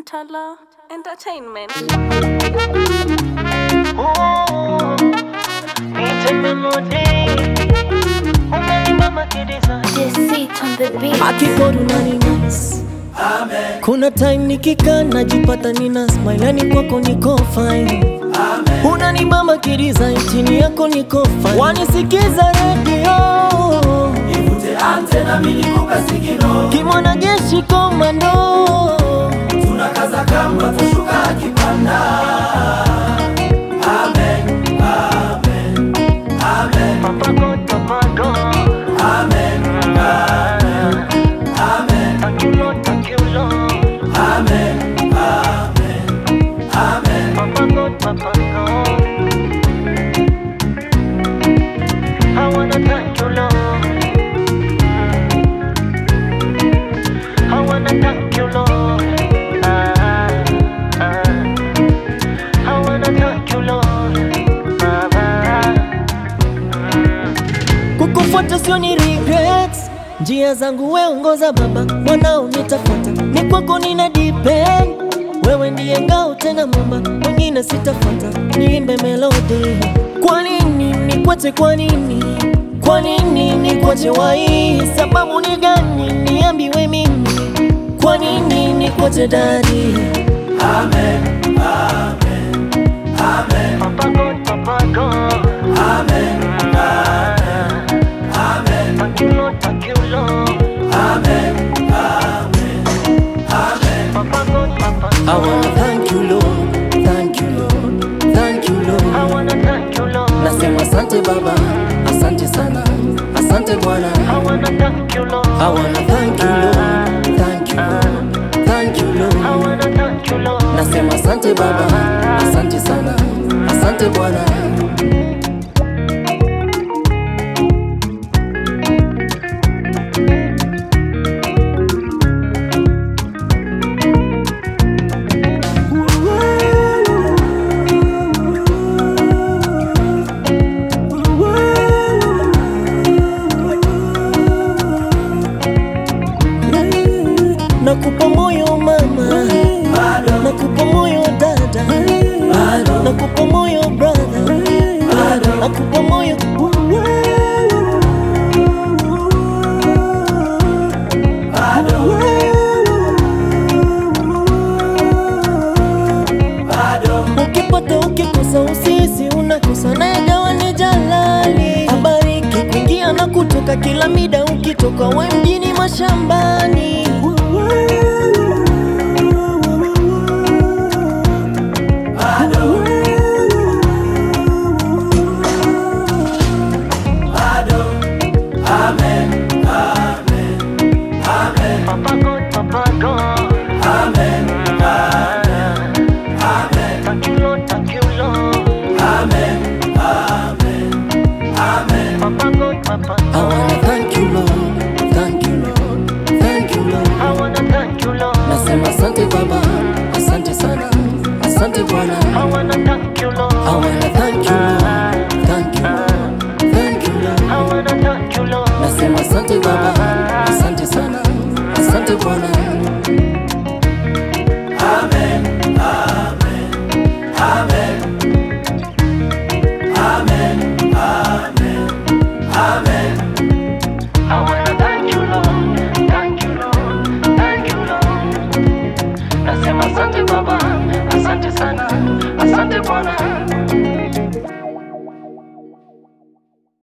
Mtala Entertainment. Just sit on the beat. akikodu nani nice kuna time nikikaa najipata nina smile yani kwako niko fine unanibamba kidesign chini yako niko fine wanisikiza redio Nivute antena mimi nikupe sigino kimwana jeshi komando tunakaza kamba tushuka akipanda Amen, amen, amen, amen, amen, amen, amen, amen. I wanna thank you, Lord. I wanna thank you, Lord. Ah, ah. I wanna thank you, Lord. Baba. kukufuata sio ni regrets njia zangu we ongoza baba mwanao nitafuata ni kwako nina depend wewe ndiye ngao tena mumba mwingine sitafuata niimbe melodi kwa nini nikwache kwa nini kwa nini nikwache wai sababu ni gani niambiwe mimi kwa nini nikwache dadi Amen, amen, amen, Papa God, Papa God. amen, amen, Thank you, Lord. Thank you, Lord. amen, amen, amen. Papa God, Papa I God. wanna thank you Lord, thank you Lord, thank you I Lord wanna thank you, Lord. Nasema asante baba, asante sana, asante Bwana. I wanna thank you, Lord. I wanna thank you Lord, thank you Lord, thank you I Lord. wanna thank you, Lord. Nasema asante baba, asante sana, asante Bwana. Nakupa moyo mama, nakupa moyo dada, nakupa moyo brother, nakupa moyo ukipata ukikosa usisi unakosa nayegawa ni jalali abariki kuingia na kutoka kila mida ukitoka we mjini mashambani Papa God, Papa God. Amen, Thank you, Lord. Thank you, Lord. amen, amen, amen. Papa God, Papa I God. wanna thank you Lord, thank you Lord, thank you Lord. I wanna thank you, Lord. Nasema asante baba, asante sana, asante Bwana. I wanna thank you, Lord. I wanna thank you Lord, thank you Lord, thank you Lord. I wanna thank you, Lord. Nasema asante baba, asante sana, asante Bwana. Amen, amen, amen, amen, amen, amen. I wanna thank you, Lord. Thank you, Lord. Thank you, Lord. Nasema asante Baba, asante sana, asante Bwana.